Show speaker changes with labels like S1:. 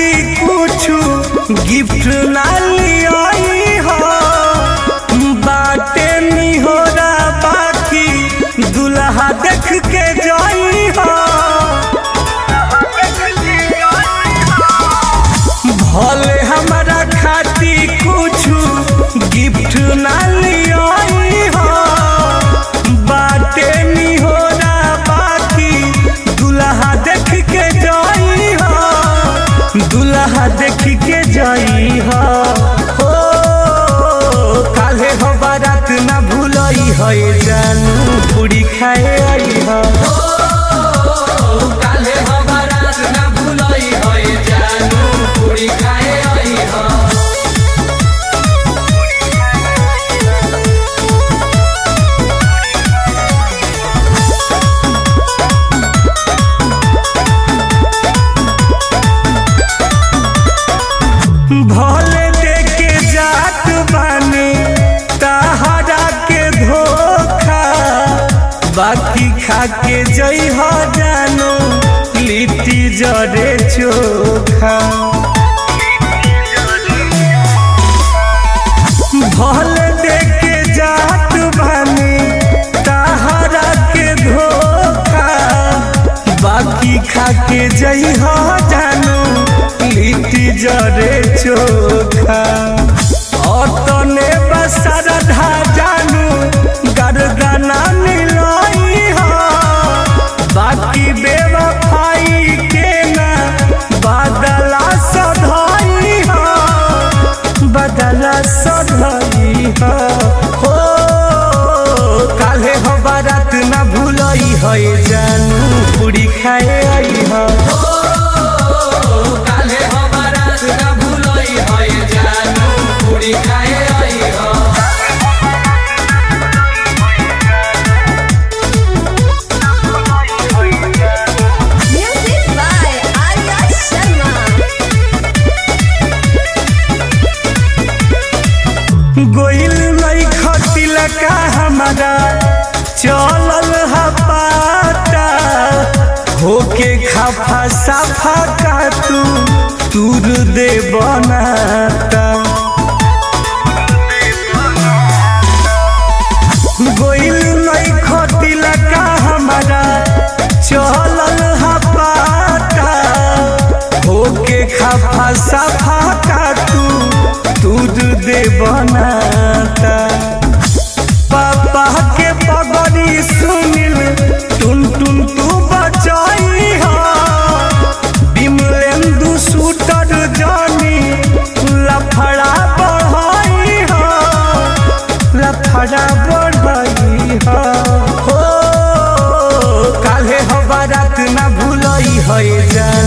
S1: कुछु गिफ्ट ना लियाई हो बाटे निहोरा बाकी दुल्हा देख के जाई हो भले हमारा खाती कुछु गिफ्ट ना लियाई हो बाटे निहोरा बाकी दुल्हा देख के जाई हो दुल्हा देख के जाई हो हो काले हो बारात ना भूलई है जानू पूरी खाए आई हो
S2: काले हो बारात ना भूलई है जानू पूरी खाए आई हो
S1: भले देके जात बानी तहरा के धोखा बाकी खा के जई हो जानो लिट्टी जरे चोखा भले देके जात बानी तहरा के धोखा बाकी खा के जई हो जानो लिट्टी जरे चोखा अतने बसरधा जानू गरदना मिलाई हो बाकी बेवफाई के ना बदला सधाई हो बदला सधाई हो हो काले हो बारात ना भूलई है जानू पूरी खाए आई हो
S2: काले हो बारात ना भूलई है जानू पूरी खाए आई हो
S3: Music by Arya Sharma.
S1: गोइल नहीं खटिल का हमारा चलल हा पाता होके खाफा साफा का तू दूर दे बनाता गोइल नहीं खटिल का हमारा चलल हा पाता होके खाफा साफा का तू दूध दे बनाता पापा के पगड़ी सुनिल टुन टुन तू बचाई हो बिमलेंदु शूटर जानी लफड़ा बढ़ाई हो लफड़ा बढ़ाई हो हो काले हो बारात ना भूलई है जा